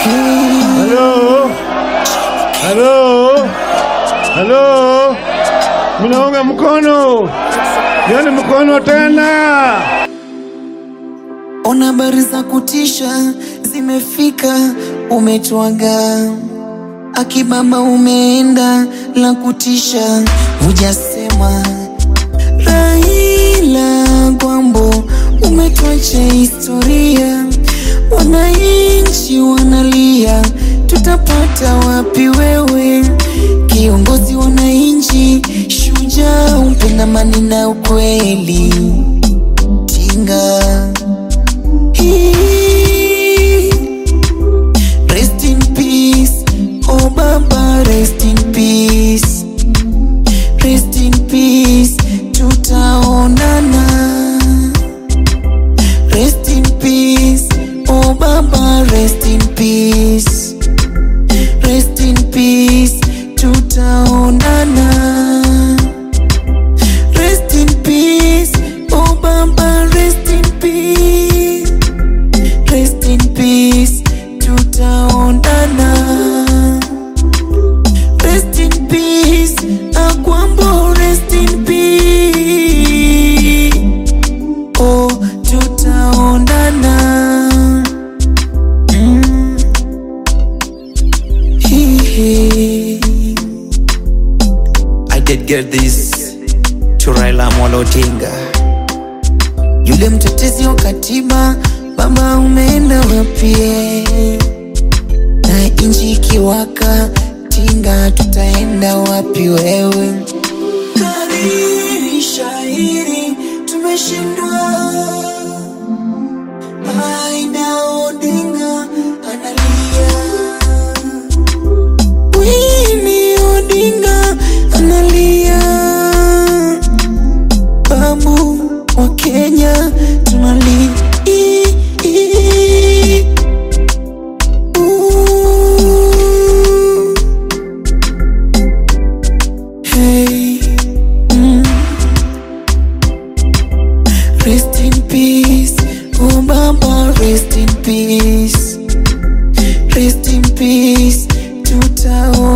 Halo, halo, halo, mnaunga mkono, yani mkono tena. Ona habari za kutisha zimefika, umetwaga akibaba, umeenda la kutisha, hujasema Raila Gwambo, umetwacha historia, wananchi wanalia, tutapata wapi wewe, kiongozi wananchi, shujaa, umpenda amani na ukweli, tinga Rest in peace, oh Baba, rest in peace. Rest in peace, tutaonana. Rest in peace, oh Baba, rest in peace. Rest in peace, tutaonana. Rest in peace, oh Baba, rest in peace. Rest in peace, tutaonana. Rest in peace, Agwambo, rest in peace. Oh, tutaonana. Mm. Hee hee. I dedicate this to Raila Amolo Odinga. Yule mtetezi wa katiba, baba umeenda wapie? Na inji ikiwaka, tinga tutaenda wapi wewe? Kariri shairi, tumeshindwa. Aida Odinga analia. Winnie Odinga analia. Babu wa Kenya tunali Ooh. Hey, mm. Rest in peace, oh Baba, rest in peace, rest in peace, tutaona